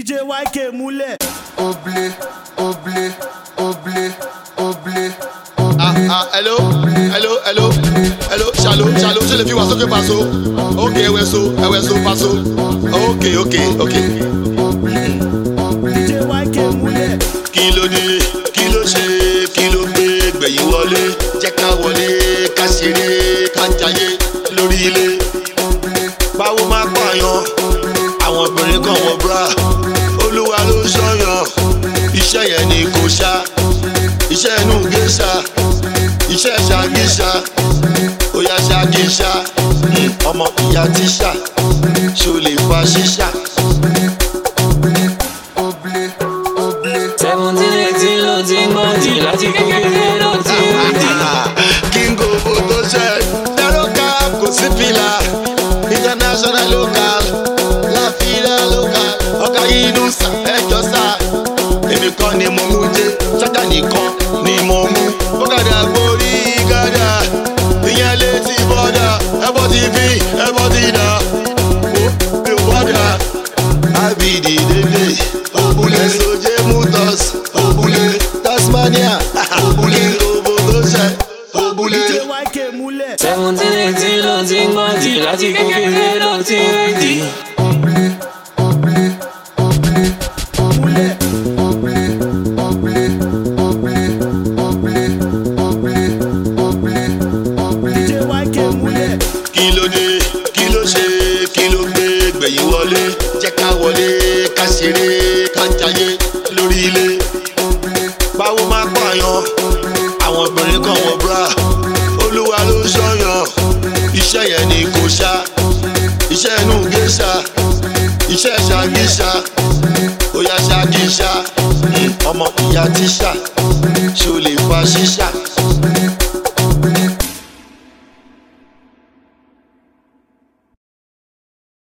DJ YK múlẹ̀. Oblé, oblé, oblé, oblé. Ah, ah, hello, hello, hello, hello, shalom, shalom, ṣe lè fi wá sókè paṣọ? Ok, ẹwẹ so, ẹwẹ so paṣọ. Ok, ok, ok. DJ YK múlẹ̀. Kí ló dé, kí ló ṣe, kí ló gbé gbẹ̀yìn wọlé? Jẹ́ ká wọlé, ká ṣeré, ká jayé lórí ilé. Báwo máa pààyàn? Àwọn obìnrin kan wọ bra. Olúwa ló ń ṣọ́yàn. Iṣẹ́ yẹn ni kò ṣá. Iṣẹ́ inú géṣà. Iṣẹ́ ṣàgíṣà. Ó yá ṣàgíṣà. Hmm, Ọmọ ìyá tíṣà. Ṣo lè fa ṣíṣà? Oblé, oblé. seventeen eighteen ló ti ń gbọ́dì láti kékeré ló ti ń dì. Kingo photo set. Zero cap, kò sí fìlà. International local. La fila local. Ọ̀gá yìí ló sà ẹjọ́ sà. Èmi kọ́ ni mo mú jẹ́. Ṣájà nìkan ni mo mú. Bọ́gàdà gborí gàdà. Ìyẹn létí bọ́dà. Ẹbọ ti fi, ẹbọ ti dà. Mo mi ò bọ́dà. Abidi Dele. Obule Soje Mutos. Obule Tasmania. Obule Robo Gosẹ. Obule. DJ YK múlẹ̀. seventeen eighteen ló ti ń gbọ́dì láti kékeré ló ti ń dì. múlẹ̀. DJ YK múlẹ̀. kí ló dé kí ló ṣe kí ló gbé gbẹ̀yìn wọlé jẹ́ ká wọlé ká ṣeré ká jayé lórí ilé. báwo máa pààyàn àwọn obìnrin kan wọ bra olúwa ló ń ṣọ́yàn iṣẹ́ yẹn ni kò ṣá iṣẹ́ inú géṣà iṣẹ́ ṣàgíṣà ó yá ṣàgíṣà Hmm, ọmọ ìyá tíṣà ṣo lè fa ṣíṣà.